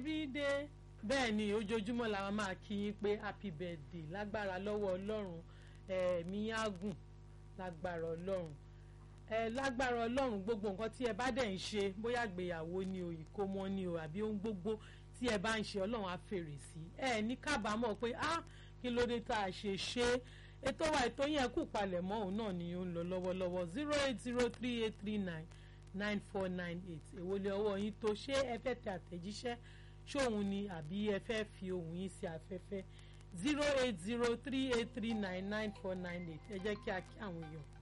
birthday bẹ́ẹ̀ ni ojoojúmọ́ la máa kí yín pé happy birthday lágbára lọ́wọ́ ọlọ́run ẹ̀mí ágùn lágbára ọlọ́run ẹ lágbára ọlọ́run gbogbo nǹkan tí ẹ bá dẹ̀ ń ṣe bóyá gbéyàwó ni o ìkómọ ni o àbí ohun gbogbo tí ẹ bá ń ṣe ọlọ́run á fèrè sí ẹ ní kábàámọ̀ pé ah kí ló dé tá a ṣe ṣe ètò wa ètò yẹn kù palẹ̀ mọ́ òun náà ni ó ń lọ lọ́wọ́lọ́wọ́ zero eight zero three eight three nine nine four nine eight èwo lè ọwọ́ yín tó ṣé ẹ fẹ́ tẹ àtẹ̀jíṣẹ́ ṣóhun ni àbí ẹ fẹ́ fi ohùn yín sí afẹ́fẹ́ zero eight zero three eight three nine nine four nine eight ẹ jẹ́ kí a kí àwọn èèyàn